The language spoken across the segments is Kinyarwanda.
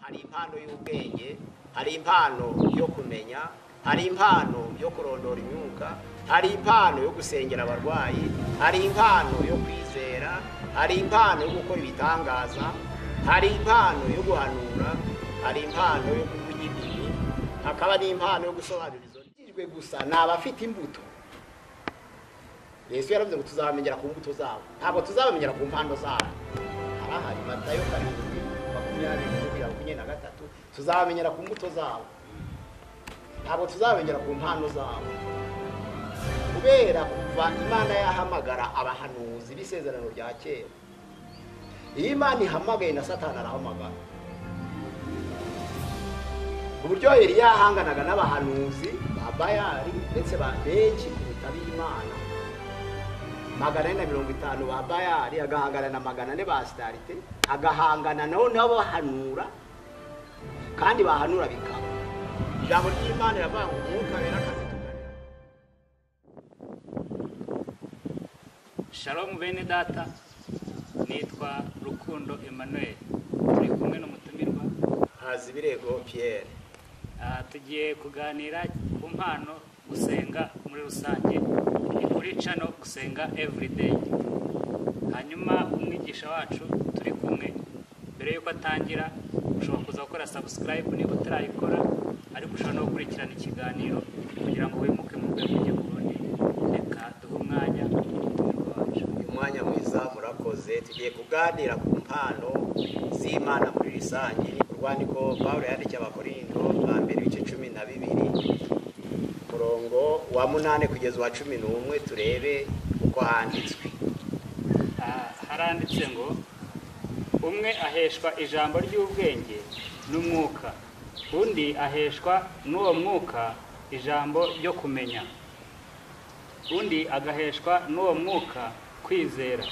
hari impano y'ubwenge hari impano yo kumenya hari impano yo kurondora imyuka hari impano yo gusengera abarwayi hari impano yo kwizera hari impano yo gukora ibitangaza hari impano yo guhanura hari impano yo kuvuga indimi hakaba n'impano yo gusobanura izo ndimi gusa ni abafite imbuto yesu yaravuze ngo tuzabamenyera ku mbuto zabo ntabwo tuzabamenyera ku mpano zabo harahari matayo karindwi makumyabiri makumyabiri na gatatu tuzabamenyera ku mbuto zabo ntabwo tuzabamenyera ku mpano zabo kubera kuva imana yahamagara abahanuzi b'isezerano rya kera iyo imana ihamagaye na satani arahamagara uburyo yari yahanganaga n'abahanuzi ba bayari ndetse ba benshi kuruta b'imana magana ane na mirongo itanu ba bayari agahangana na magana ane ba sitarite agahangana nabo nabo bahanura kandi bahanura bikaba ijambo ry'imana riravuga ngo umwuka wera akazi tukareba shalomu bene data nitwa rukundo emmanuel turi kumwe n'umutumirwa haza ibirego piyeri Ah, tugiye kuganira ku mpano gusenga muri rusange ni kuri cano gusenga everyday hanyuma umwigisha wacu turi kumwe mbere y'uko atangira ushobora kuza gukora subscribe niba utarayikora ariko ushobora no gukurikirana ikiganiro kugira ngo wimuke mu rwego rujya ku rundi reka duhe umwanya umutumirwa wacu umwanya mwiza murakoze tugiye kuganira ku mpano z'imana muri rusange ni ku rwandiko pawulo yandikiye abakorindo bwa mbere ibice cumi na bibiri umurongo wa munani kugeza uwa cumi n'umwe turebe uko handitswe Ah, haranditse ngo umwe aheshwa ijambo ry'ubwenge n'umwuka undi aheshwa n'uwo mwuka ijambo ryo kumenya undi agaheshwa n'uwo mwuka kwizera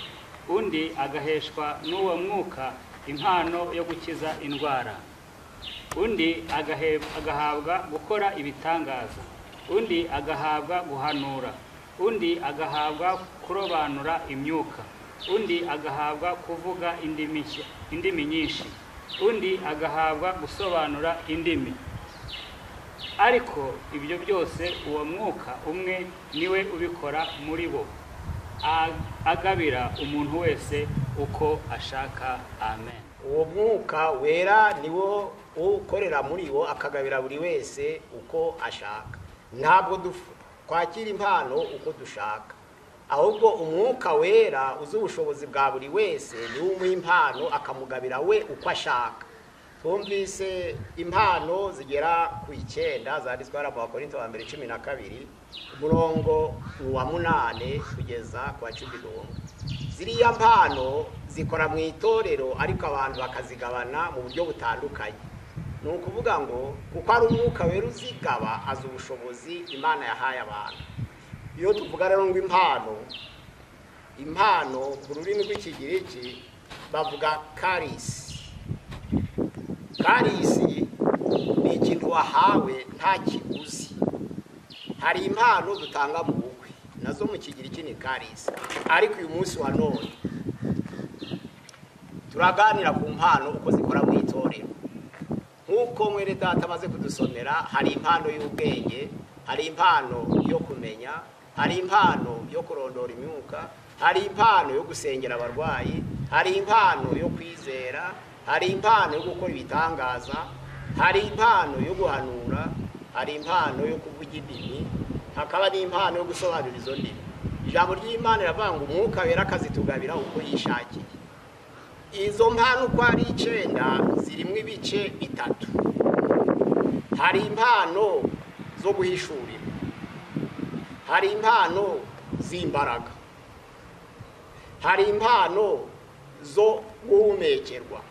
undi agaheshwa n'uwo mwuka impano yo gukiza indwara undi agahe- agahabwa gukora ibitangaza undi agahabwa guhanura undi agahabwa kurobanura imyuka undi agahabwa kuvuga indimi nshya- indimi nyinshi undi agahabwa gusobanura indimi ariko ibyo byose uwo mwuka umwe niwe ubikora muri bo A- agabira umuntu wese uko ashaka amen uwo mwuka wera ni wo ukorera muri bo akagabira buri wese uko ashaka ntabwo dufu- twakira impano uko dushaka ahubwo umwuka wera uzi ubushobozi bwa buri wese niwe umuha impano akamugabira we uko ashaka twumvise impano zigera ku icyenda zanditswe hano mu bakorinto ba mbere cumi na kabiri umurongo uwa munani kugeza ku wa cumi n'umwe ziriya mpano zikora mu itorero ariko abantu bakazigabana mu buryo butandukanye ni ukuvuga ngo kuko ari umwuka wera uzigaba azi ubushobozi imana yahaye abantu iyo tuvuga rero ngo impano impano mu rurimi rw'ikigiriki bavuga karisi karisi ni ikintu wahawe nta kiguzi hari impano dutanga mu bukwe nazo mu kigiriki ni karisi ariko uyu munsi wa none turaganira ku mpano uko zikora mu itorero nk'uko mwere data amaze kudusomera hari impano y'ubwenge hari impano yo kumenya hari impano yo kurondora imyuka hari impano yo gusengera abarwayi hari impano yo kwizera hari impano yo gukora ibitangaza hari impano yo guhanura hari impano yo kuvuga indimi hakaba n'impano yo gusobanura izo ndimi ijambo ry'imana riravuga ngo umwuka wera akazitugabira uko yishakiye izo mpano uko ari icyenda zirimo ibice bitatu hari impano zo guhishurira hari impano z'imbaraga hari impano zo guhumekerwa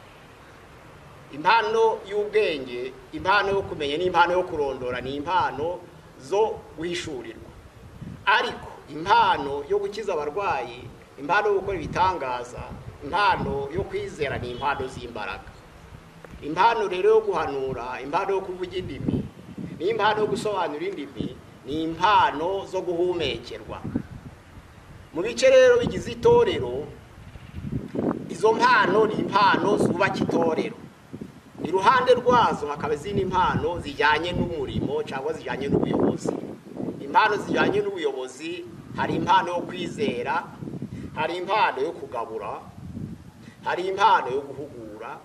impano y'ubwenge impano yo kumenya n'impano yo kurondora ni impano zo guhishurirwa ariko impano yo gukiza abarwayi impano yo gukora ibitangaza impano yo kwizera ni impano z'imbaraga impano rero yo guhanura impano yo kuvuga indimi n'impano yo gusobanura indimi ni impano zo guhumekerwa mu bice rero bigize itorero izo mpano ni impano zubaka itorero ni iruhande rwazo hakaba izindi mpano zijyanye n'umurimo cyangwa zijyanye n'ubuyobozi impano zijyanye n'ubuyobozi hari impano yo kwizera hari impano yo kugabura hari impano yo guhugura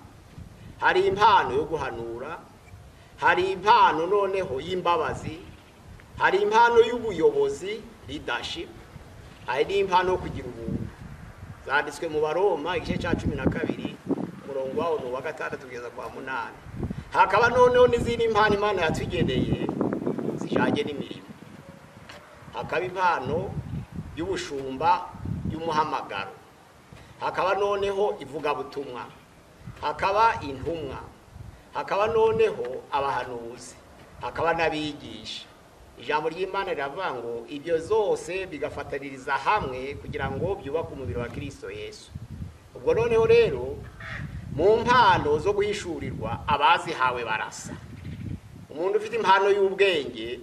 hari impano yo guhanura hari impano noneho y'imbabazi hari impano y'ubuyobozi leadership hari n'impano yo kugira ubuntu zanditswe mu baroma igice cya cumi na kabiri umurongo wawo ni uwa gatandatu kugeza kwa munani hakaba noneho n'izindi mpano imana yatugeneye zijyanye n'imirimo hakaba impano y'ubushumba y'umuhamagaro hakaba noneho ivugabutumwa hakaba intumwa hakaba noneho abahanuzi hakaba n'abigisha ijambo ry'imana riravuga ngo ibyo zose bigafataniriza hamwe kugira ngo byubake umubiri wa kirisito yesu ubwo noneho rero mu mpano zo guhishurirwa abazihawe barasa umuntu ufite impano y'ubwenge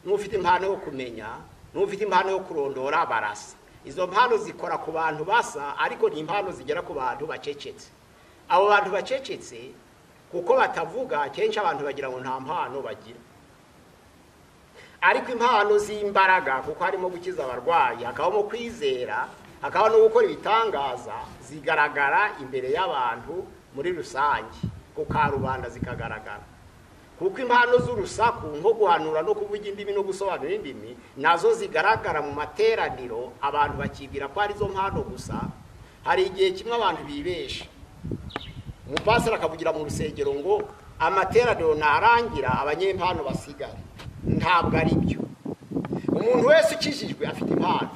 n'ufite impano yo kumenya n'ufite impano yo kurondora barasa izo mpano zikora ku bantu basa ariko ni impano zigera ku bantu bacecetse abo bantu bacecetse kuko batavuga kenshi abantu bagira ngo nta mpano bagira ariko impano z'imbaraga kuko harimo gukiza abarwayi hakabamo kwizera hakaba no gukora ibitangaza zigaragara imbere y'abantu muri rusange ku karubanda zikagaragara kuko impano z'urusaku nko guhanura no kuvuga indimi no gusobanura indimi nazo zigaragara mu materaniro abantu bakibwira ko arizo mpano gusa hari igihe kimwe abantu bibesha umupasiteri akavugira mu rusengero ngo amateraniro ntarangira abanyempano basigare ntabwo ari byo umuntu wese ukijijwe afite impano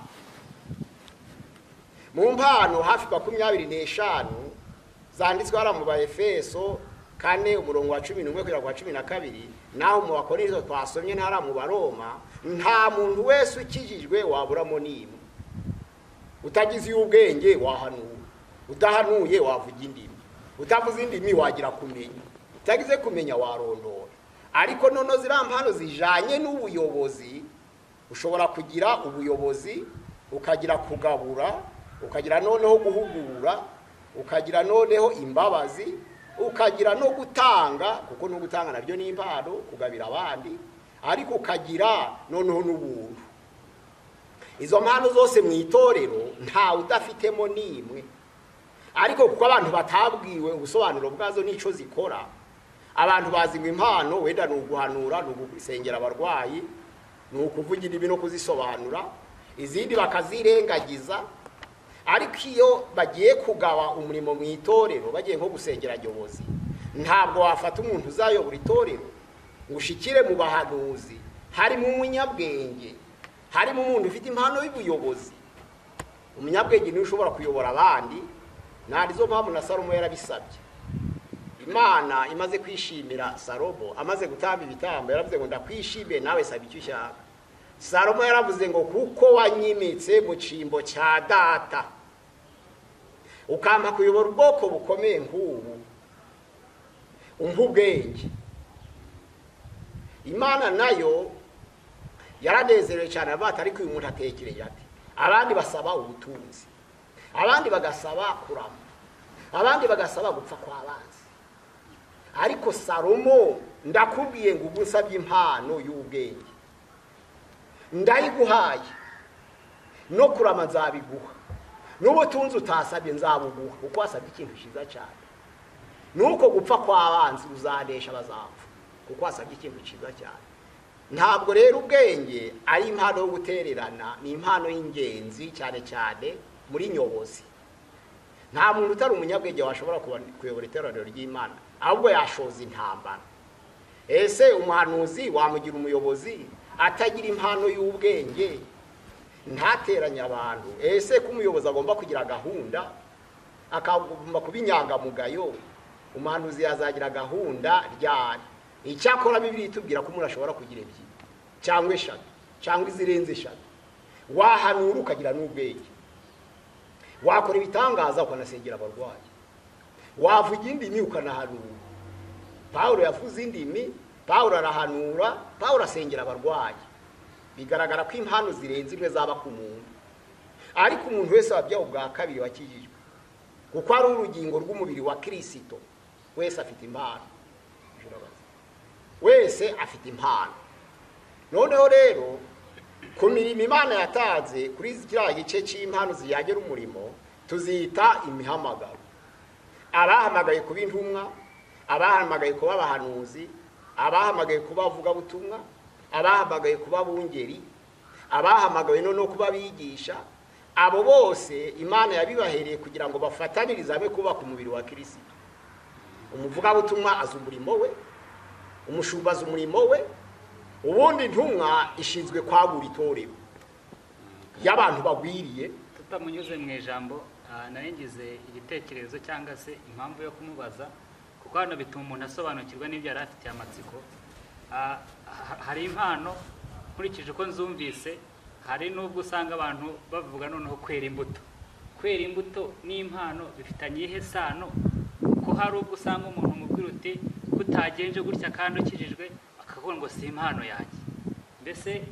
mu mpano hafi makumyabiri n'eshanu zanditswe hariya mu ba efeso kane umurongo wa cumi n'umwe kugera ku wa cumi na kabiri naho mu bakora twasomye ntara mu baroma nta muntu wese ukijijwe waburamo n'imwe utagize iy'ubwenge wahanura udahanuye wavuga indimi utavuze indimi wagira kumenya utagize kumenya warondora ariko noneho ziriya mpano zijyanye n'ubuyobozi ushobora kugira ubuyobozi ukagira kugabura ukagira noneho guhugura ukagira noneho imbabazi ukagira no gutanga kuko no gutanga nabyo ni impano kugabira abandi ariko ukagira noneho n'ubuntu izo mpano zose mu itorero ntawe udafitemo n'imwe ariko kuko abantu batabwiwe ubusobanuro bwazo n'icyo zikora abantu bazi ngo impano wenda ni uguhanura ni ugusengera abarwayi ni ukuvugira ibi no kuzisobanura izindi bakazirengagiza ariko iyo bagiye kugawa umurimo mu itorero bagiye nko gusengera nyobozi ntabwo wafata umuntu uzayobora itorero ngo ushikire mu bahanuzi harimo umunyabwenge harimo umuntu ufite impano y'ubuyobozi umunyabwenge niwe ushobora kuyobora abandi ntabwo mpamvu na salomo yarabisabye imana imaze kwishimira salomo amaze gutanga ibitambo yaravuze ngo ndakwishimiye nawe saba icyo ushaka salomo yaravuze ngo kuko wanyimitse mu cyimbo cya data ukampa kuyobora ubwoko bukomeye nk'ubu umva ubwenge imana nayo yaranezerewe cyane abata ariko uyu muntu atekereye ati abandi basaba ubutunzi abandi bagasaba kurama abandi bagasaba gupfa kwa banzi ariko salomo ndakubwiye ngo ubu nsabye impano y'ubwenge ndayiguhaye no kurama nzabiguha n'ubutunzi utasabye nzabuguha kuko wasabye ikintu cyiza cyane nuko gupfa kw'abanzi uzanesha bazapfa kuko wasabye ikintu cyiza cyane ntabwo rero ubwenge ari impano yo gutererana ni impano y'ingenzi cyane cyane muri nyobozi nta muntu utari umunyabwenge washobora kuyobora iteraniro ry'imana ahubwo yashoza intambara ese umuhanuzi wamugira umuyobozi atagira impano y'ubwenge ntateranye abantu ese ko umuyobozi agomba kugira gahunda akagomba kuba inyangamugayo umuhanuzi yazagira gahunda ryari icyakora bibiri itubwira ko umuntu ashobora kugira ebyiri cyangwa eshatu cyangwa izirenze eshatu wahanura ukagira n'ubwenge wakora ibitangaza ukanasengera abarwayi wavuga indimi ukanahanura paul yavuze indimi paul arahanura paul asengera abarwayi bigaragara ko impano zirenze imwe zaba ku muntu ariko umuntu wese wabyawe ubwa kabiri wakijijwe kuko ari urugingo rw'umubiri wa kirisito wese afite impano imbabazi wese afite impano noneho rero ku mirimo imana yatanze kuri kiriya gice cy'impano ziyagira umurimo tuzita imihamagaro abahamagaye kuba intumwa abahamagaye kuba abahanuzi abahamagaye kuba abavugabutumwa abahamagaye kuba abungeri abahamagawe noneho kuba abigisha abo bose imana yabibahereye kugira ngo bafatanirize hamwe kubaka umubiri wa kirisito umuvugabutumwa azi umurimo we umushumba azi umurimo we ubundi intumwa ishinzwe kwagura itorero y'abantu bagwiriye tutamunyuze mu ijambo ah, nari ngize igitekerezo cyangwa se impamvu yo kumubaza kuko hano bituma umuntu asobanukirwa n'ibyo yari afitiye amatsiko Ah, ha- hari impano nkurikije uko nzumvise hari n'ubwo usanga abantu bavuga noneho kwera imbuto kwera imbuto n'impano bifitanye iyihe sano ko hari ubwo usanga umuntu umubwira uti kutagenje gutya kandi ukijijwe akavuga ngo si impano yanjye mbese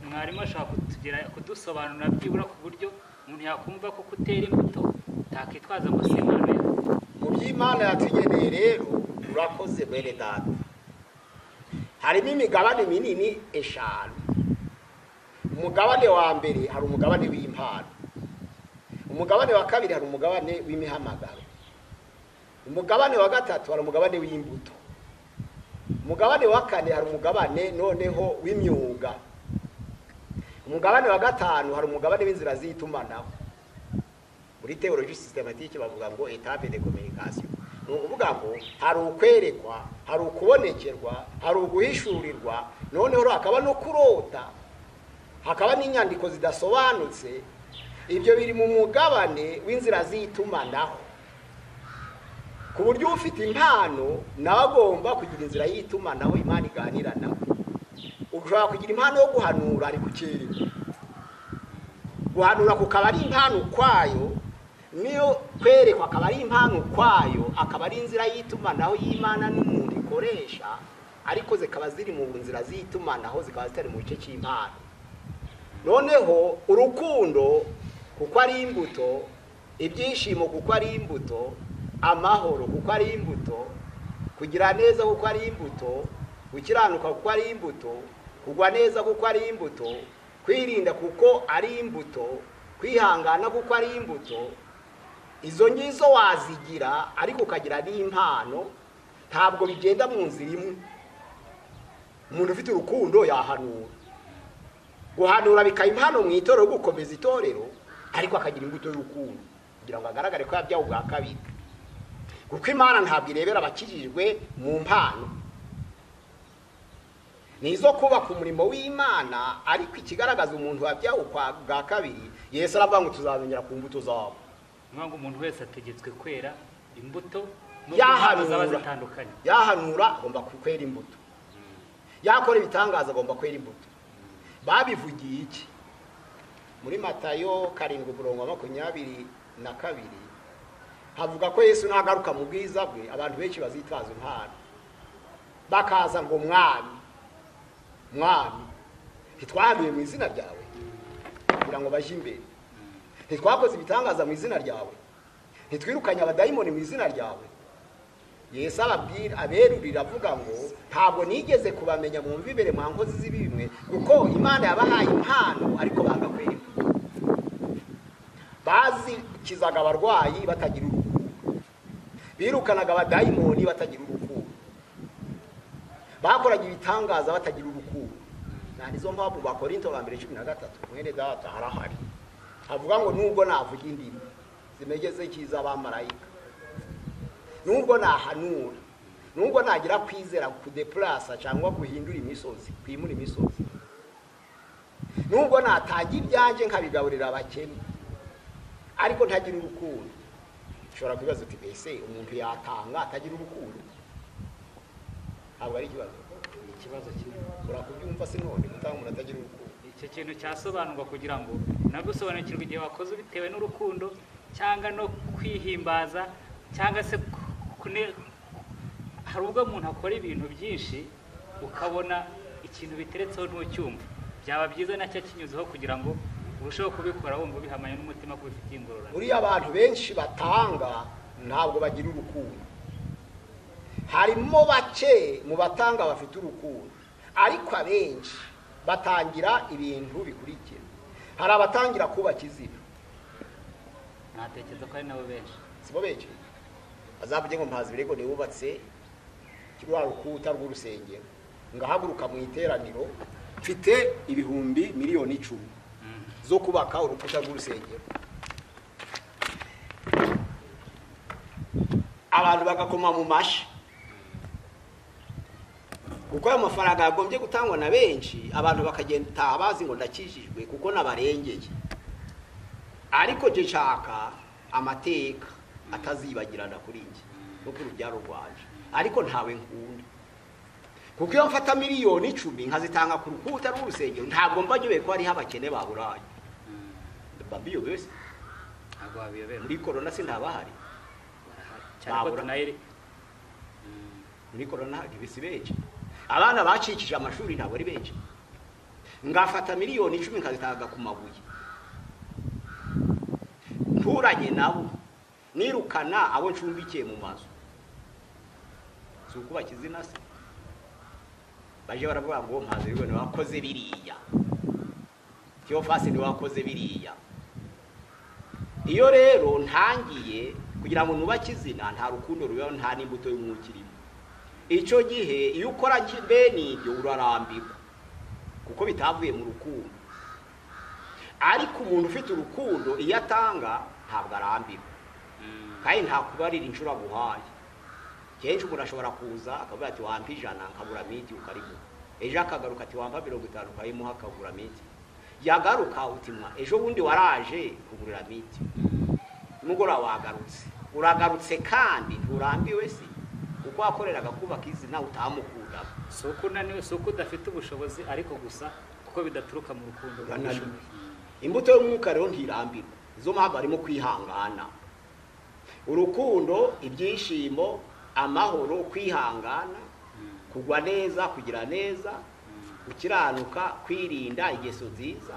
mwarimu ashobora kutugira kudusobanurira byibura ku buryo umuntu yakumva ko kutera imbuto utakitwaza ngo si impano yanjye mu by'imana yatugeneye rero urakoze mwene data harimo imigabane minini eshanu umugabane wa mbere hari umugabane w'impano umugabane wa kabiri hari umugabane w'imihamagaro umugabane wa gatatu hari umugabane w'imbuto umugabane wa kane hari umugabane noneho w'imyuga umugabane wa gatanu hari umugabane w'inzira z'itumanaho muri teologi systematique bavuga ngo etape de communication ni ukuvuga ngo hari ukwerekwa hari ukubonekerwa hari uguhishurirwa noneho rero hakaba no kurota hakaba n'inyandiko zidasobanutse ibyo biri mu mugabane w'inzira z'itumanaho ku buryo ufite impano nawe agomba kugira inzira y'itumanaho imana iganira nawe ushobora kugira impano yo guhanura ari kukererwa guhanura kukaba ari impano ukwayo niyo kwerekwa akaba ari impano ukwayo akaba ari inzira y'itumanaho y'imana n'umuntu ikoresha ariko zikaba ziri mu nzira z'itumanaho zikaba zitari mu gice cy'impano noneho urukundo kuko ari imbuto ibyishimo kuko ari imbuto amahoro kuko ari imbuto kugira neza kuko ari imbuto gukiranuka kuko ari imbuto kugwa neza kuko ari imbuto kwirinda kuko ari imbuto kwihangana kuko ari imbuto izo ngizo wazigira ariko ukagira n'impano ntabwo bigenda mu nzira imwe umuntu ufite urukundo yahanura guhanura bikaba impano mu itorero yo gukomeza itorero ariko akagira imbuto y'urukundo kugira ngo agaragare ko yabyawe ubwa kabiri kuko imana ntabwo irebera abakijijwe mu mpano ni izo kubaka umurimo w'imana ariko ikigaragaza umuntu wabyawe ukwa- bwa kabiri yesu aravuga ngo tuzabongera ku mbuto zabo ni ukuvuga ngo umuntu wese ategetswe kwera imbuto nubwo impano zaba yahanura zitandukanye yahanura agomba kwera imbuto yakora ibitangaza agomba kwera imbuto babivugiye iki muri matayo karindwi umurongo wa makumyabiri na kabiri havuga ko yesu nagaruka mu bwiza bwe abantu benshi bazitwaza impano bakaza ngo mwami mwami ntitwahanuye mu izina ryawe kugira ngo bajye imbere ntitwakoze ibitangaza mu izina ryawe ntitwirukanye abadayimoni mu izina ryawe yesu ababwira aberurira avuga ngo ntabwo nigeze kubamenya mu mbibere mwa nkozi z'ibimwe kuko imana yabahaye impano ariko banga kwera bazikizaga abarwayi batagira urukundo birukanaga abadayimoni batagira urukundo bakoraga ibitangaza batagira urukundo nta nizo mpamvu bakorinto ba mbere cumi na gatatu mwene data harahari havuga ngo nubwo navuga indimi zimegeze ikiza abamarayika nubwo nahanura nubwo nagira kwizera kudepurasa cyangwa guhindura imisozi kwimura imisozi nubwo natanga ibyanjye nkabigaburira abakene ariko ntagira urukundo ushobora kwibaza uti mbese umuntu yatanga atagira urukundo ntabwo ari ikibazo ni ikibazo kinini urakubyumva se none gutanga umuntu atagira urukundo icyo kintu cyasobanurwa kugira ngo nagusobanukirwe igihe wakoze bitewe n'urukundo cyangwa no kwihimbaza cyangwa se ku- kune- hari ubwo umuntu akora ibintu byinshi ukabona ikintu biteretseho ntucyumva byaba byiza nacyo kinyuzeho kugira ngo urusheho kubikora wumva ubihamanye n'umutima ko bifitiye ingororano buriya abantu benshi batanga ntabwo bagira urukundo harimo bake mu batanga bafite urukundo ariko abenshi batangira ibintu bikurikira hari abatangira kubaka izina ntatekereza ko ari nabo benshi si bo benshi bazavuge ngo mpazi birego niwubatse rwa rukuta rw'urusengero ngahaguruka mu iteraniro mfite ibihumbi miliyoni icumi zo kubaka urukuta rw'urusengero abantu bagakoma mu mashyi kuko ayo mafaranga yagombye gutangwa na benshi abantu bakagenda bazi ngo ndakijijwe kuko nabarengeye ariko jya nshaka amateka atazibagirana kuri njye no ku rubyaro rwanje ariko ntawe nkunda kuko iyo mfata miliyoni icumi nkazitanga ku rukuta rw'urusengero ntabwo mba nyobewe ko hariho abakene ba burayi babiyobese ntabwo wabiyoberwa muri korona se ntabahari barahari cyane ko Babura. tunayiri muri korona ntibisi benshi abana bacikije amashuri ntabwo ari benshi ngafata miliyoni icumi nkazitanga ku mabuye nturanye nabo nirukana abo ncumbikiye mu mazu si ukubaka izina se baje baravuga ngo mpaze rero wakoze biriya kiyo fasi wakoze biriya iyo rero ntangiye kugira ngo nubake izina nta rukundo rubaho nta n'imbuto y'umwuka irimo icyo gihe iyo ukora ki- bene ibyo urarambirwa kuko bitavuye mu rukundo ariko umuntu ufite urukundo iyo atanga ntabwo arambirwa kandi nta kubarira inshuro aguhaye kenshi umuntu ashobora kuza akavuga ati wampa ijana nkabura miti ukarimuha ejo akagaruka ati wampa mirongo itanu ukayimuha akagura miti yagaruka utimwa ejo bundi waraje kugurira miti nimugoroba wagarutse uragarutse kandi nturambiwe si kuko wakoreraga kubaka izina utamukundaga si uko unaniwe si uko udafite ubushobozi ariko gusa kuko bidaturuka mu rukundo Urananiwe. imbuto y'umwuka rero ntirambirwa izo mpamvu harimo kwihangana urukundo ibyishimo amahoro kwihangana kugwa neza kugira neza gukiranuka kwirinda ingeso nziza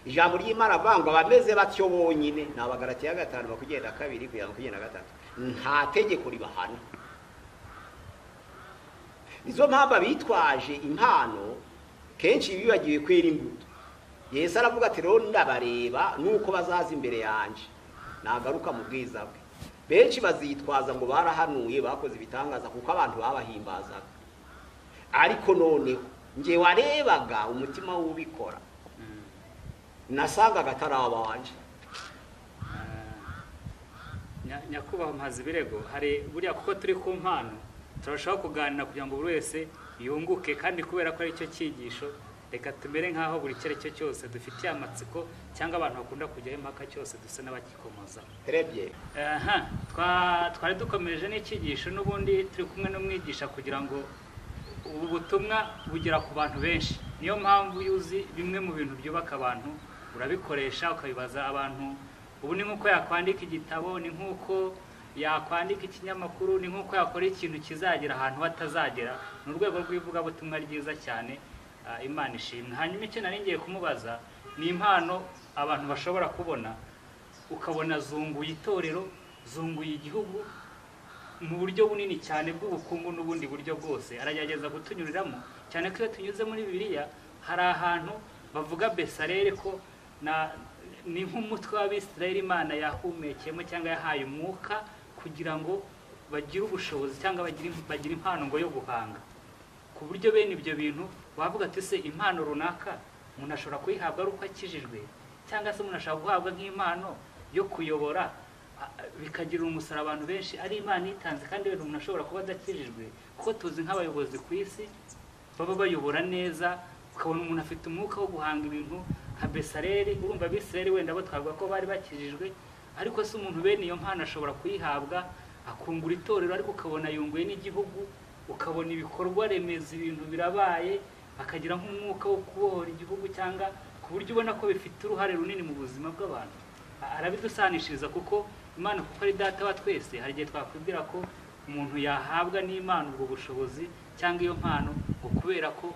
ijambo ry'imana avuga ngo abameze batyo bonyine ni abagaratiya gatanu bakugenda kabiri kugera makugenda gatatu nta tegeko ribahana nizo mpamvu abitwaje impano kenshi bibagiwe kwera imbuto yesu aravuga ati rero ndabareba nuko bazaza imbere yanjye nagaruka mu bwiza bwe benshi bazitwaza ngo barahanuye bakoze ibitangaza kuko abantu babahimbazaga ariko noneho njye warebaga umutima w'ubikora nasangaga atari abanje Nya- nyakubahwa mpazi birego hari buriya kuko turi ku mpano turarushaho kuganira kugira ngo buri wese yunguke kandi kubera ko ari cyo cyigisho reka tumere nk'aho buri icyo ari cyo cyose dufitiye amatsiko cyangwa abantu bakunda kujyaho impaka cyose dusa n'abagikomozaho rebye aha twa- twari dukomeje n'icyigisho n'ubundi turi kumwe n'umwigisha kugira ngo ubu butumwa bugera ku bantu benshi niyo mpamvu iyo uzi bimwe mu bintu byubaka abantu urabikoresha ukabibaza abantu ubu ni nk'uko yakwandika igitabo ni nk'uko yakwandika ikinyamakuru ni nk'uko yakora ikintu kizagera ahantu hatazagera ni urwego rw'ivugabutumwa ryiza cyane ah, imana ishimwe hanyuma icyo nari ngiye kumubaza ni impano abantu bashobora kubona ukabona zunguye itorero zunguye igihugu mu buryo bunini cyane bw'ubukungu n'ubundi buryo bwose aragerageza kutunyuriramo cyane ko iyo tunyuze muri bibiliya hari ahantu bavuga besarere ko na- ni nk'umutwe w'abisirayeli imana yahumekeyemo cyangwa yahaye umwuka kugira ngo bagire ubushobozi cyangwa bagire bagire impano ngo yo guhanga ku buryo bene ibyo bintu wavuga ati se impano runaka umuntu ashobora kuyihabwa ari uko akijijwe cyangwa se umuntu ashobora guhabwa nk'impano yo kuyobora a- a- bikagirira umusoro abantu benshi ari imana itanze kandi buri umuntu ashobora kuba adakijijwe kuko tuzi nk'abayobozi ku isi baba bayobora neza ukabona umuntu afite umwuka wo guhanga ibintu nka besareri urumva abisirayeli wenda bo twavuga ko bari bakijijwe ariko se umuntu bene iyo mpano ashobora kuyihabwa akungura itorero ariko ukabona yunguye n'igihugu ukabona ibikorwa remezo ibintu birabaye akagira nk'umwuka wo kubohora igihugu cyangwa ku buryo ubona ko bifite uruhare runini mu buzima bw'abantu A- arabidusanishiriza kuko imana kuko ari data wa twese hari igihe twakwibwira ko umuntu yahabwa n'imana ubwo bushobozi cyangwa iyo mpano ngo kubera ko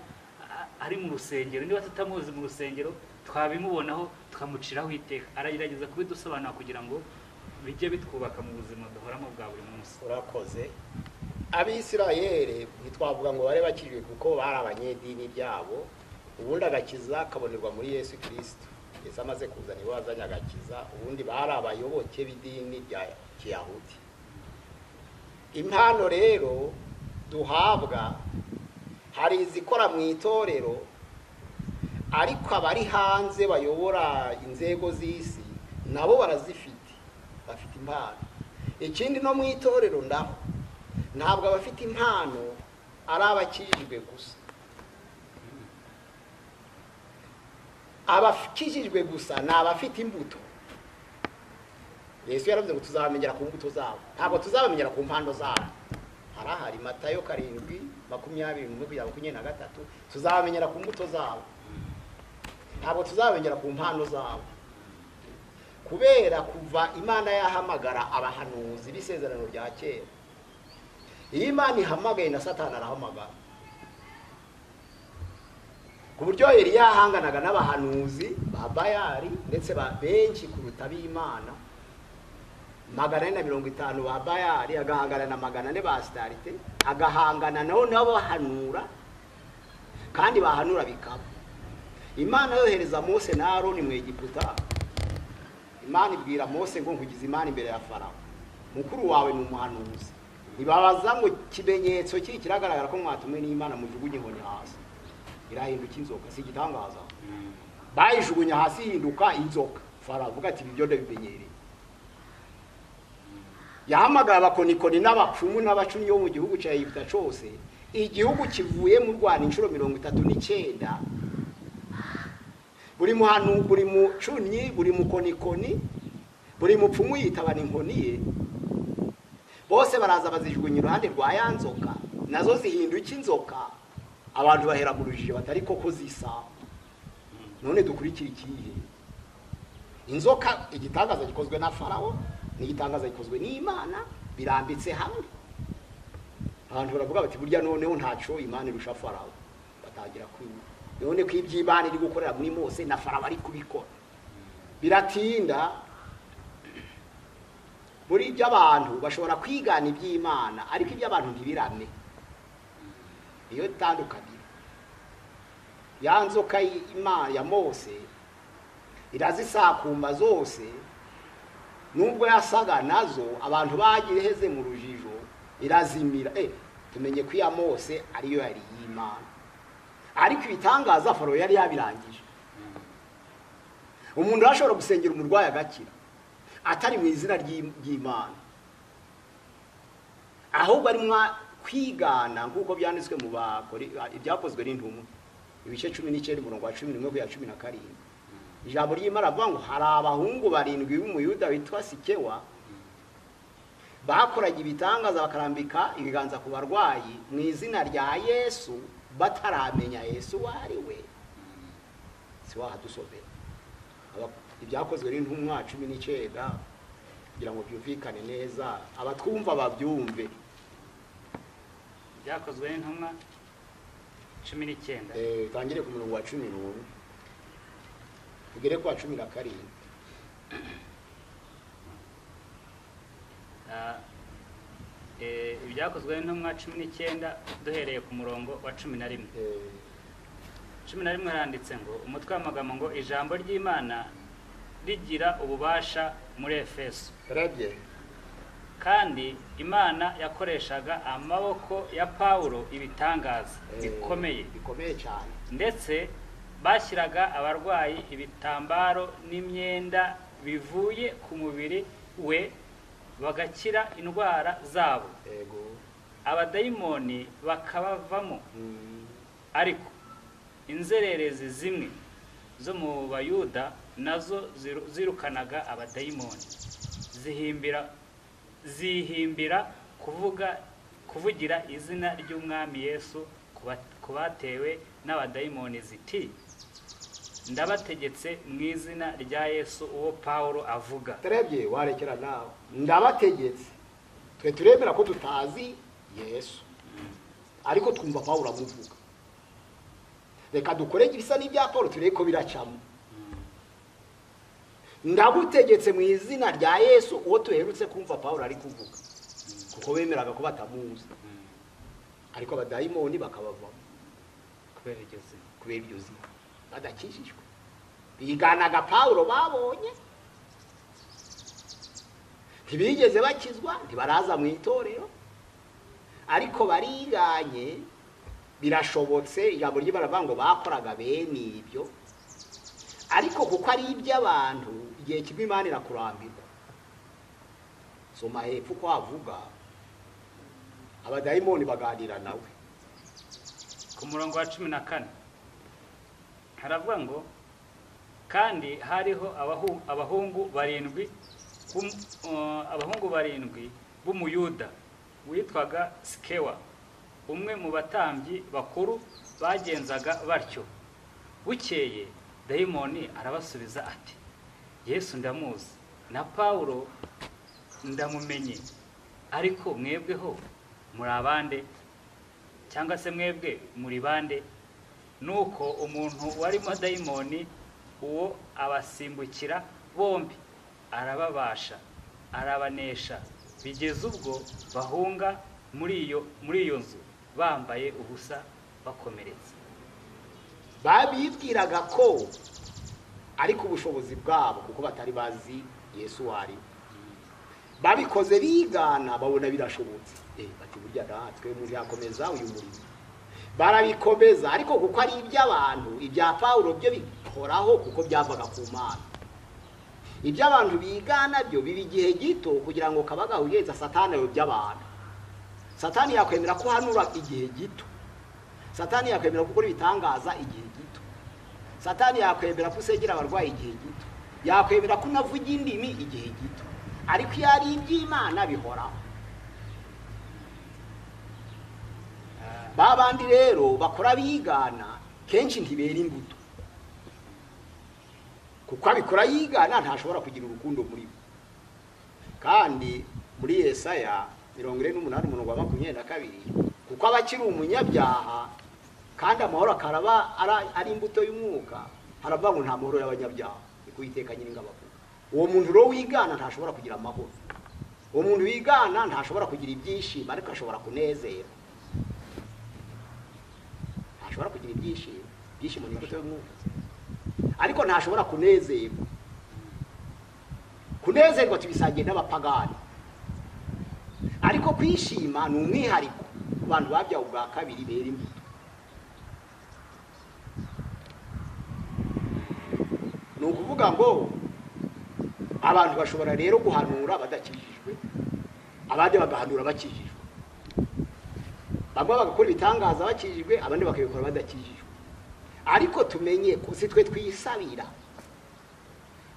a- ari mu rusengero niba tutamuzi mu rusengero twabimubonaho tukamuciraho iteka aragerageza kubidusobanura kugira ngo bijye bitwubaka mu buzima duhoramo bwa buri munsi urakoze abisirayeri ntitwavuga ngo bari bakijijwe kuko bari abanyedini byabo ubundi agakiza kabonerwa muri yesu kirisito yesu amaze kuzana iwe wazanye agakiza ubundi bari abayoboke b'idini rya kiyahudi impano rero duhabwa hari izikora mu itorero ariko abari hanze bayobora inzego z'isi nabo barazifite bafite impano ikindi no mu itorero ndaho ntabwo abafite impano ari abakijijwe gusa abakijijwe gusa ni abafite imbuto yesu yaravuze ngo tuzabamenyera ku mbuto zabo ntabwo tuzabamenyera ku mpano zabo harahari matayo karindwi makumyabiri makumyabiri na gatatu tuzabamenyera ku mbuto zabo ntabwo tuzabamenyera ku mpano zabo kubera kuva imana yahamagara abahanuzi b'isezerano rya kera iyo imana ihamagaye na satani arahamagara ku buryo yari yahanganaga n'abahanuzi ba bayari ndetse benshi kuruta ab'imana magana ane na mirongo itanu ba bayari agahangana na magana ane ba sitarite agahangana nabo nabo bahanura kandi bahanura bikaba imana yohereza mose na aroni mu egiputa imana ibwira mose ngo nkugize imana imbere ya farawo mukuru wawe ni umuhanuzi ntibabaza ngo ikimenyetso kiri kiragaragara ko mwatumwe n'imana mujugunye inkoni hasi irahinduka inzoka si igitangaza bayijugunya hasi ihinduka inzoka farawo avuga ati ibyo ndabimenyereye yahamagara abakonikoni n'abapfumu n'abacumi bo mu gihugu cya egiputa cyose igihugu kivuye mu rwanda inshuro mirongo itatu n'icyenda buri muhanu buri mucunyi buri mukonikoni buri mupfumu yitabana inkoni ye bose baraza bazijugunya iruhande rwa ya nzoka nazo zihinduka inzoka abantu bahera mu rujijo batari koko zisa none dukurikira ikihe inzoka igitangaza gikozwe na farawo n'igitangaza gikozwe n'imana birambitse hamwe abantu baravuga bati burya noneho ntacyo imana irusha farawo batangira kwinyura none ko iby'imana iri gukorera muri mose na farawo ari kubikora biratinda muri iby'abantu bashobora kwigana iby'imana ariko iby'abantu ntibirame niyo itandukaniro ya nzoka y'imana ya mose irazisakumba zose nubwo yasaga nazo abantu bagiheze mu rujijo irazimira tumenye ko iya mose ariyo yari iy'imana ariko ibitangaza faro yari yabirangije umuntu arashobora gusengera umurwayi agakira atari mu izina ry'imana ahubwo ari kwigana nk'uko byanditswe mu bakore ibyakozwe n'intumwa ibice cumi n'icyenda umurongo wa cumi n'umwe kugera cumi na karindwi ijambo ry'imana avuga ngo hari abahungu barindwi b'umuyuda witwa sikewa bakoraga ibitangaza bakarambika ibiganza ku barwayi mu izina rya yesu bataramenya yesu uwo ari we si wahadusomera ibyakozwe n'intumwa cumi n'icyenda kugira ngo byumvikane neza abatwumva babyumve byakozwe n'intumwa cumi n'icyenda utangire ku murongo wa cumi n'umwe tugere ku wa cumi na karindwi ibyakozwe n'intumwa cumi n'icyenda duhereye ku murongo wa cumi na rimwe cumi na rimwe haranditse ngo umutwe w'amagambo ngo ijambo ry'imana rigira ububasha muri efeso turabye kandi imana yakoreshaga amaboko ya pawulo ibitangaza bikomeye bikomeye cyane ndetse bashyiraga abarwayi ibitambaro n'imyenda bivuye ku mubiri we bagakira indwara zabo abadayimoni bakabavamo ariko inzererezi zimwe zo mu bayuda nazo zirukanaga abadayimoni zihimbira zihimbira kuvuga kuvugira izina ry'umwami yesu ku batewe n'abadayimoni ziti ndabategetse mu izina rya yesu uwo paul avuga turebye warekera nawe ndabategetse twe turemera ko tutazi yesu ariko twumva paul amuvuga reka dukore ibisa n'ibya paul turebe ko biracamo ndagutegetse mu izina rya yesu uwo duherutse kumva paul ari kuvuga kuko bemeraga ko batamuzi Mm. ariko abadayimoni bakabavamo kubera iryo zina kubera iryo zina badakijijwe biganaga pawulo babonye ntibigeze bakizwa ntibaraza mu itorero ariko bariganye birashobotse ijambo ry'ibaravuga ngo bakoraga bene ibyo ariko kuko ari iby'abantu igihe kimwe imana irakurambirwa soma hepfo uko havuga abadayimoni baganira nawe ku murongo wa cumi na kane haravuga ngo kandi hariho abahu- abahungu barindwi b'um- eh, abahungu barindwi b'umuyuda witwaga sikewa umwe mu batambyi bakuru bagenzaga batyo bukeye dayimoni arabasubiza ati yesu ndamuzi na pawulo ndamumenye ariko mwebweho muri abande cyangwa se mwebwe muri bande nuko umuntu warimo dayimoni uwo abasimbukira bombi arababasha arabanesha bigeze ubwo bahunga muri iyo muri iyo nzu bambaye ubusa bakomeretse babibwiraga ko ariko ubushobozi bwabo kuko batari bazi yesu wari babikoze bigana babona birashobotse Eh, bati burya natwe umuntu yakomeza uyu murimo barabikomeza ariko kuko ari iby'abantu ibya pawulo byo bihoraho kuko byavaga ku mana iby'abantu bigana byo biba igihe gito kugira ngo kaba gahuhereza satani ayo by'abantu satani yakwemera ko uhanura igihe gito satani yakwemera ko ukora ibitangaza igihe gito satani yakwemera ko usengera abarwayi igihe gito yakwemera ko unavuga indimi igihe gito ariko iyo ari iby'imana bihoraho Ah, ba bandi rero bakora bigana kenshi ntibera imbuto kuko abikora yigana ntashobora kugira urukundo muri bo kandi muri yesaya mirongo ine n'umunani umurongo wa makumyabiri na kabiri kuko aba akiri umunyabyaha kandi amahoro akaraba ara- ari imbuto y'umwuka haravuga ngo nta mahoro y'abanyabyaha niko uwiteka nyiringabo avuga uwo muntu rero wigana ntashobora kugira amahoro uwo muntu wigana ntashobora kugira ibyishimo ariko ashobora kunezera ntashobora kugira ibyishimo ibyishimo ni imbuto y'umwuka ariko ntashobora kunezerwa kunezerwa tubisangiye n'abapagani ariko kwishima ni umwihariko ku bantu babyawe ubwa kabiri bera imbuto ni ukuvuga ngo abantu bashobora rero guhanura badakijijwe abandi bagahanura bakijijwe bamwe bagakora ibitangaza bakijijwe abandi bakabikora badakijijwe ariko tumenye ko si twe twisabira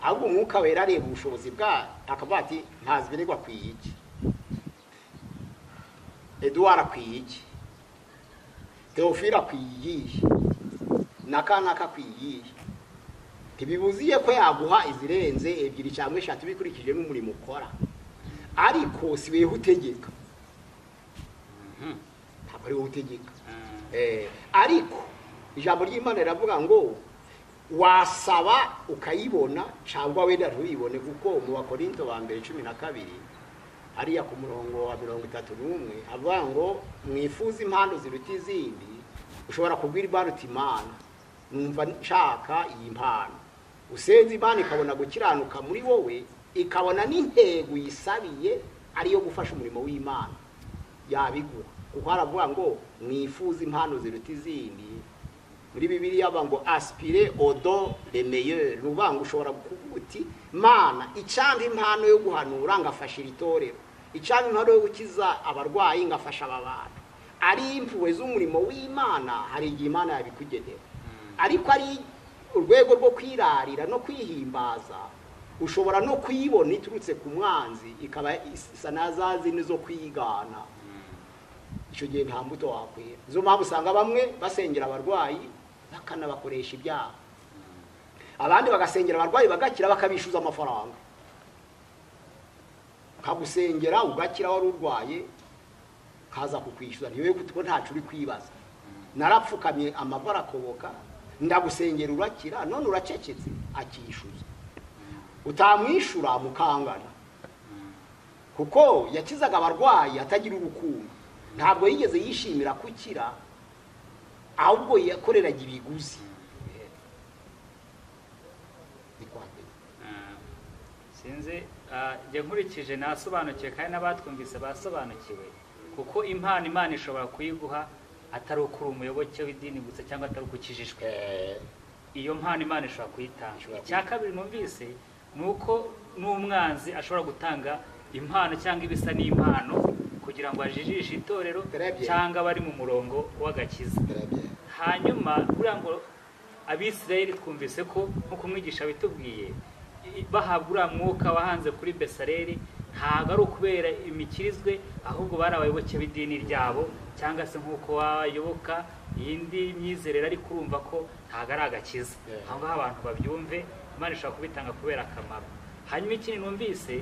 ahubwo umwuka wera areba ubushobozi bwa akavuga ati ntazi birego akwiye iki eduwara akwiye iki teofile akwiye iyihe n'aka n'aka akwiye iyihe ntibibuziye ko yaguha izirenze ebyiri cyangwa eshatu bikurikije n'umurimo ukora ariko si weho utegeka mhm, ntabwo ari wowe utegeka ah, Eh, ariko ijambo ry'imana riravuga ngo wasaba ukayibona cyangwa wenda ntuyibone kuko mu bakorinto ba mbere cumi na kabiri hariya ku murongo wa mirongo itatu n'umwe avuga ngo mwifuze impano ziruta izindi ushobora kubwira impano uti imana numva nshaka iyi mpano usenze imana ikabona gukiranuka muri wowe ikabona n'intego uyisabiye ariyo gufasha umurimo w'imana yabigura kuko haravuga ngo mwifuze impano ziruta izindi muri bibiriya haba ngo asipire odo remeyeri ni ukuvuga ngo ushobora kuvuga uti mana icanga impano yo guhanura ngafasha iri torero icanga impano yo gukiza abarwayi ngafasha aba bantu ari impuhwe z'umurimo w'imana hari igihe imana yabikugenera ariko ari urwego rwo kwirarira no kwihimbaza ushobora no kuyibona iturutse ku mwanzi ikaba isa na za zindi zo kwigana icyo gihe nta mbuto wakwera nizo mpamvu usanga bamwe basengera abarwayi bakanabakoresha ibyaha abandi bagasengera abarwayi bagakira bakabishyuza amafaranga ukagusengera ugakira wari urwaye kaza kukwishyuza ntiwe kuko ntacyo uri kwibaza narapfukamye amava arakoboka ndagusengera urakira none uracecetse akishyuza utamwishyura mukangana kuko yakizaga abarwayi atagira urukundo ntabwo yigeze yishimira gukira ahubwo yakoreraga ibiguzi ni kwa mbere Ah, sinzi ah, njye nkurikije nasobanukiwe kandi n'abatwumvise basobanukiwe kuko impano imana ishobora kuyiguha atari ukuri umuyoboke w'idini gusa cyangwa atari uko ukijijwe Eh, iyo mpano imana ishobora kuyitanga Ishobora icya kabiri numvise ni uko n'umwanzi ashobora gutanga impano cyangwa ibisa n'impano kugira ngo ajijishe itorero Très bien. cyangwa abari mu murongo w'agakiza turabye. hanyuma buriya ngo abisirayeli twumvise ko nk'uko umwigisha bitubwiye i- bahabwa uriya mwuka wahanze kuri besareli ntabwo ari ukubera imikirizwe ahubwo bari abayoboke b'idini ryabo cyangwa se nk'uko wayoboka iyindi myizerere ariko urumva ko ntabwo ari agakiza Yeah. aho ngaho abantu babyumve imana ishobora kubitanga kubera akamaro hanyuma ikindi numvise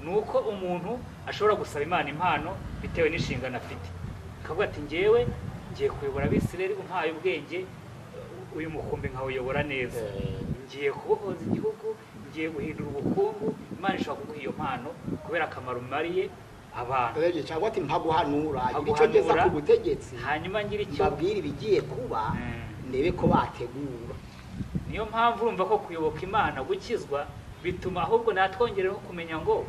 ni uko umuntu ashobora gusaba imana impano bitewe n'inshingano afite akavuga ati ngewe ngiye kuyobora abisirayeli umpaye ubwenge uyu mukumbi nkawuyobora neza Eh, ngiye kubohoza igihugu ngiye guhindura ubukungu imana ishobora kuguha iyo mpano kubera akamaro umariye abantu turabye cyangwa ati mpaguhanura ibi cyo Mpaguhanura. ngeza ku butegetsi hanyuma ngira icyo mbabwire ibigiye kuba Mm. ndebe ko bategura niyo mpamvu urumva ko kuyoboka imana gukizwa bituma ahubwo natwongereho kumenya ngo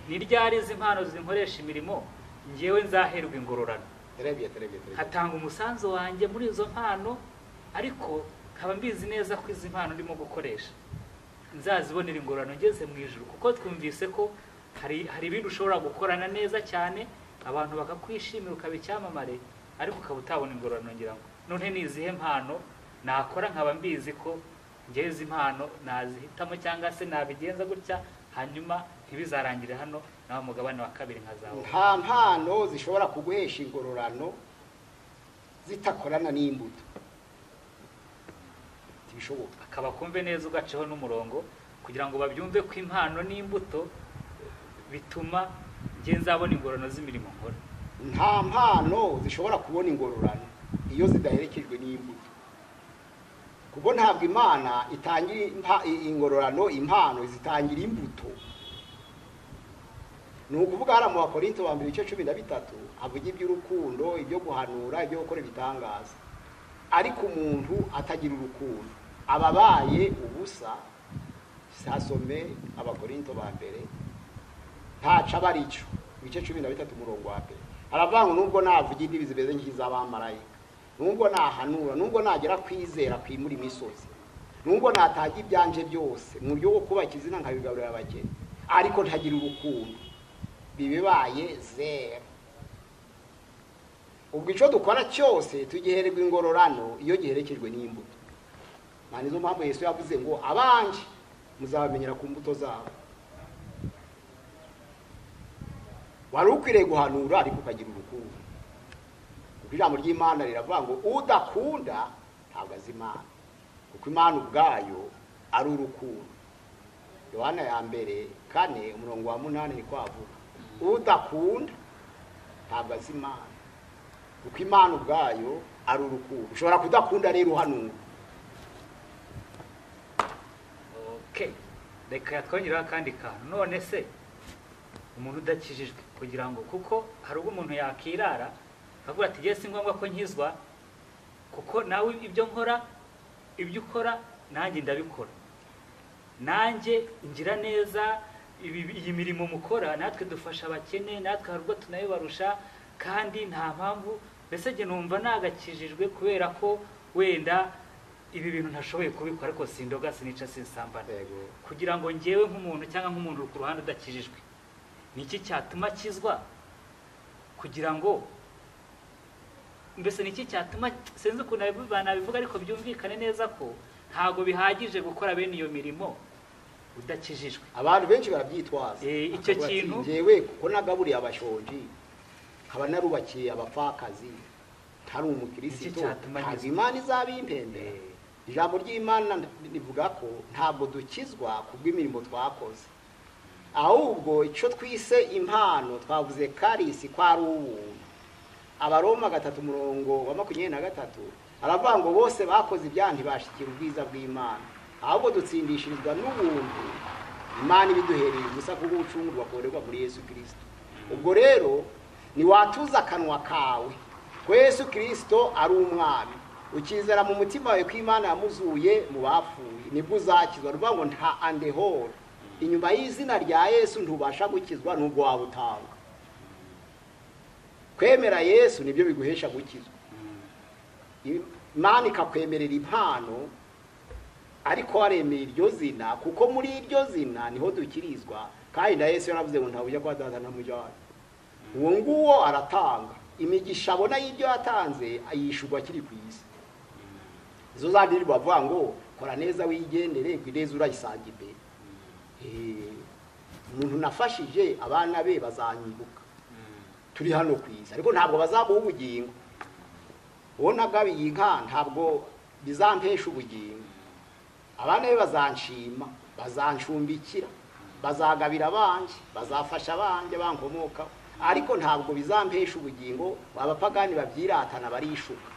ni ryari izi mpano zinkoresha imirimo ngewe nzaherwa ingororano turabye turabye turabye hatanga umusanzu wanjye muri izo mpano ariko nkaba mbizi neza ko izi mpano ndimo gukoresha nzazibonera ingororano ngeze mu ijoro kuko twumvise ko hari hari ibindi ushobora gukorana neza cyane abantu bakakwishimira ukaba icyamamare ariko ukaba utabona ingororano ngira ngo none ni izihe mpano nakora nkaba mbizi ko ngewe izi mpano nazihitamo cyangwa se nabigenza gutya hanyuma ntibizarangire hano nawe mugabane wa kabiri nkazawo nta mpano zishobora kuguhesha ingororano zitakorana n'imbuto ntibishoboka akaba kumve neza ugaceho n'umurongo kugira ngo babyumve ko impano n'imbuto bituma njye nzabona ingororano z'imirimo nkora nta mpano zishobora kubona ingororano iyo zidaherekejwe n'imbuto kuko ntabwo imana itangira impa- i- ingororano impano zitangira imbuto ni ukuvuga hariya mu bakorinto ba mbere igice cumi na bitatu havuga iby'urukundo ibyo guhanura ibyo gukora ibitangaza ariko umuntu atagira urukundo aba abaye ubusa sasome abakorinto ba mbere ntaca aba arico ibice cumi na bitatu umurongo wa mbere haravuga ngo nubwo navuga indibi zimeze nk'iz'abamarayika nubwo nahanura nubwo nagera kwizera kwimura imisozi nubwo nataga ibyanje byose mu buryo bwo kubaka izina nkabigaburira abageni ariko ntagira urukundo bibibaye zero ubwo icyo dukora cyose tugihererwa ingororano iyo giherekejwe n'imbuto nta nizo mpamvu yesu yavuze ngo abanje muzabamenyera ku mbuto zabo wari ukwiriye guhanura ariko ukagira urukundo kuko ijambo ry'imana riravuga ngo udakunda ntabwo azi imana kuko imana ubwayo ari urukundo yohana ya mbere kane umurongo wa munani ni kwavuga udakunda ntabwo azi imana kuko imana ubwayo ari urukundo ushobora kudakunda rero uhanura okay. reka twongereho akandi kantu none se umuntu udakijijwe kugira ngo kuko hari ubwo umuntu yakirara akavuga ati "Jye si ngombwa ko nkizwa kuko nawe ibyo nkora ibyo ukora nanjye ndabikora nanjye ngira neza ibi- iyi mirimo mukora natwe dufasha abakene natwe hari ubwo tunayibarusha kandi nta mpamvu mbese njye numva nagakijijwe kubera ko wenda ibi bintu ntashoboye kubikora ariko sindoga sinica sinsambana Yego. kugira ngo ngewe nk'umuntu cyangwa nk'umuntu uri ku ruhande udakijijwe ni iki cyatuma akizwa kugira ngo mbese ni iki cyatuma sinzi ukuntu nabivu- banabivuga ariko byumvikane neza ko ntabwo bihagije gukora bene iyo mirimo udakijijwe abantu benshi barabyitwaza Eh, icyo Bakavuga ati, kintu- njyewe kuko nagaburiye abashonji nkaba narubakiye abapfakazi ntari umukirisitu Nicyo cyatuma ntabwo nkizwa. imana izabimpembera Eh. ijambo ry'imana rivuga ko ntabwo dukizwa kubw'imirimo twakoze ahubwo icyo twise impano twavuze karisi ko ari ubuntu abaroma gatatu umurongo wa makumyabiri na gatatu aravuga ngo bose bakoze ibyaha ntibashikira ubwiza bw'imana ahubwo dutsindishirizwa n'ubuntu imana ibiduhereye ubusa kubwo gucungurwa korerwa muri yesu kirisito ubwo rero ntiwatuza akanwa kawe ko yesu kirisito ari umwami ukizera mu mutima wawe ko imana yamuzuye mu bapfuye nibwo uzakizwa ni ukuvuga ngo nta andehoro inyuma y'izina rya yesu ntubasha gukizwa nubwo waba utanga kwemera yesu nibyo biguhesha gukizwa imana ikakwemerera impano ariko waremeye iryo zina kuko muri iryo zina niho dukirizwa kandi na yesu yaravuze ngo ntabujya kuba dazana mu byo uwo nguwo aratanga imigisha abona y'ibyo yatanze ayishyurwa akiri ku isi izo zandi bavuga ngo kora neza wigendere ku neza urayisange imbere umuntu nafashije abana be bazanyibuka turi hano ku isi ariko ntabwo bazamuha ubugingo uwo nagabiye inka ntabwo bizampesha ubugingo abana be bazanshima bazancumbikira bazagabira abanjye bazafasha abanjye bankomokaho ariko ntabwo bizampesha ubugingo abapagani babyiratana barishuka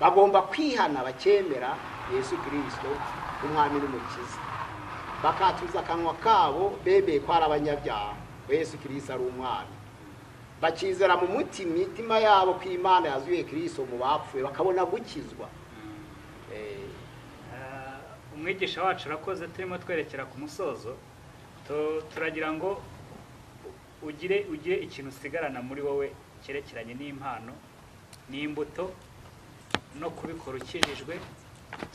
bagomba kwihana bakemera yesu kirisito umwami n'umukiza bakatuza akanwa kabo bemeye ko ari abanyabyaha yesu kirisito ari umwami bakizera mu muti mitima yabo ko imana yazuye kirisito mu bapfuye bakabona gukizwa umwigisha wacu urakoze turimo twerekera ku musozo turagira ngo ugire ugire ikintu usigarana muri wowe cyerekeranye n'impano n'imbuto no kubikora ukijijwe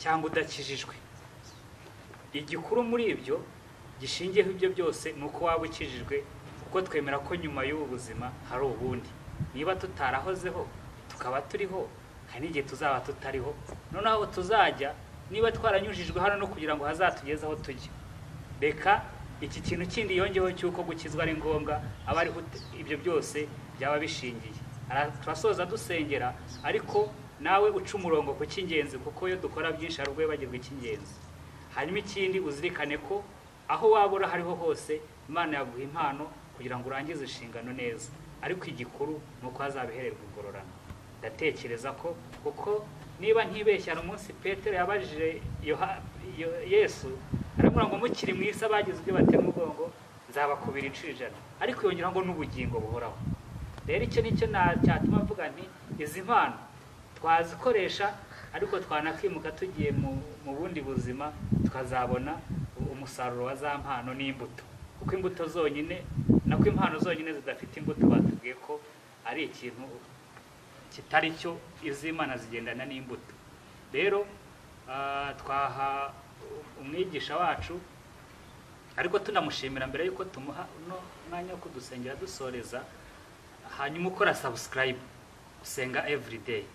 cyangwa udakijijwe igikuru muri ibyo gishingiyeho ibyo byose ni uko waba ukijijwe kuko twemera ko nyuma y'ubu buzima hari ubundi niba tutarahozeho tukaba turiho hari n'igihe tuzaba tutariho noneho aho tuzajya niba twaranyujijwe hano no kugira ngo hazatugeze aho tujya reka iki kintu kindi yongeyeho cy'uko gukizwa ari ngombwa aba ariho ibyo byose byaba bishingiye turasoza dusengera ariko nawe uca umurongo ku cy'ingenzi kuko iyo dukora byinshi hari ubwo wibagirwa icy'ingenzi hanyuma ikindi uzirikane ko aho waba uri ahariho hose imana yaguha impano kugira ngo urangize inshingano neza ariko igikuru ni uko hazabihererwa ingororano ndatekereza ko kuko niba ntibeshya hari umunsi petero yabajije yesu aramubwira ngo mukiri mu isi abagize ibyo batera umugongo nzabakubira inshuro ijana ariko yongera ngo n'ubugingo buhoraho rero icyo nicyo cyatuma mvuga nti izi mpano twazikoresha ariko twanakwimuka tugiye mu bundi buzima tukazabona umusaruro wa za mpano n'imbuto kuko imbuto zonyine nako impano zonyine zidafite imbuto batubwiye ko ari ikintu kitari cyo iz'imana zigendana n'imbuto rero twaha umwigisha wacu ariko tunamushimira mbere y'uko tumuha uno mwanya wo kudusengera dusoreza hanyuma ukora sabusikarayibu usenga evurideyi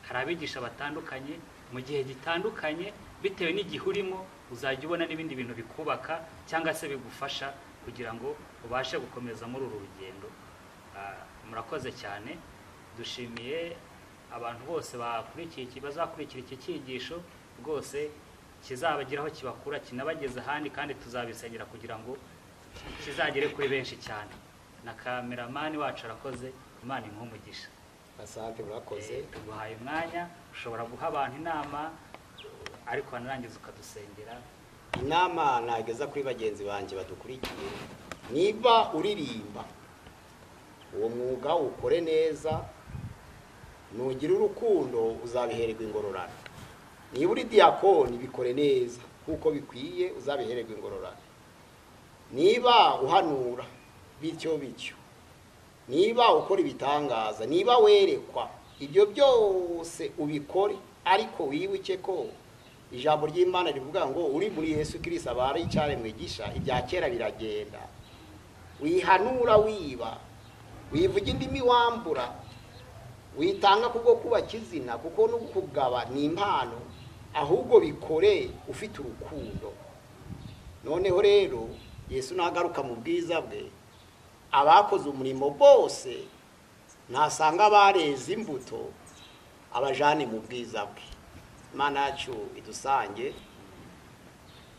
hari abigisha batandukanye mu gihe gitandukanye bitewe n'igihe urimo uzajya ubona n'ibindi bintu bikubaka cyangwa se bigufasha kugira ngo ubashe gukomeza muri uru rugendo murakoze cyane dushimiye abantu bose bakurikiye bazakurikira iki cyigisho rwose kizabageraho kibakura kinabageze ahandi kandi tuzabisengera kugira ngo kizagere kuri benshi cyane na kameramani wacu arakoze imana imuha asante murakoze tuguhaye umwanya ushobora guha abantu inama ariko wanarangiza ukadusengera inama nageza kuri bagenzi banjye badukurikiye niba uririmba uwo mwuga ukore neza nugire urukundo uzabihererwa ingororano niba uri diyakoni bikore neza nk'uko bikwiye uzabihererwa ingororano niba uhanura bityo bityo niba ukora ibitangaza niba werekwa ibyo byose ubikore ariko wibuke ko ijambo ry'imana rivuga ngo uri muri yesu kirisi abari icyare mwigisha ibya kera biragenda wihanura wiba wivuga indimi wambura witanga kubwo kubaka izina kuko no kugaba ni impano ahubwo bikore ufite urukundo noneho rero yesu nagaruka mu bwiza bwe abakoze umurimo bose ntasanga abareze imbuto abajane mu bwiza bwe imana yacu idusange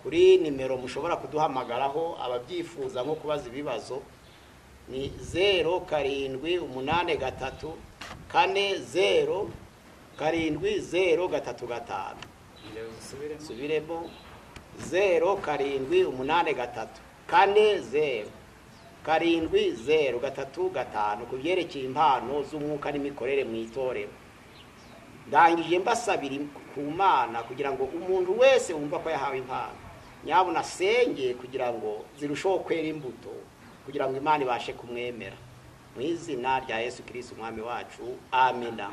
kuri nimero mushobora kuduhamagaraho ababyifuza nko kubaza ibibazo ni zeru karindwi umunani gatatu kane zeru karindwi zeru gatatu gatanu subiremo zeru karindwi umunani gatatu kane zeru karindwi zeru gatatu gatanu ku byerekeye impano z'umwuka n'imikorere mu itorero ndangije mbasabira ku mana kugira ngo umuntu wese wumva ko yahawe impano nyabuna asenge kugira ngo zirusheho kwera imbuto kugira ngo imana ibashe kumwemera mu izina rya yesu kirisiti umwami wacu amena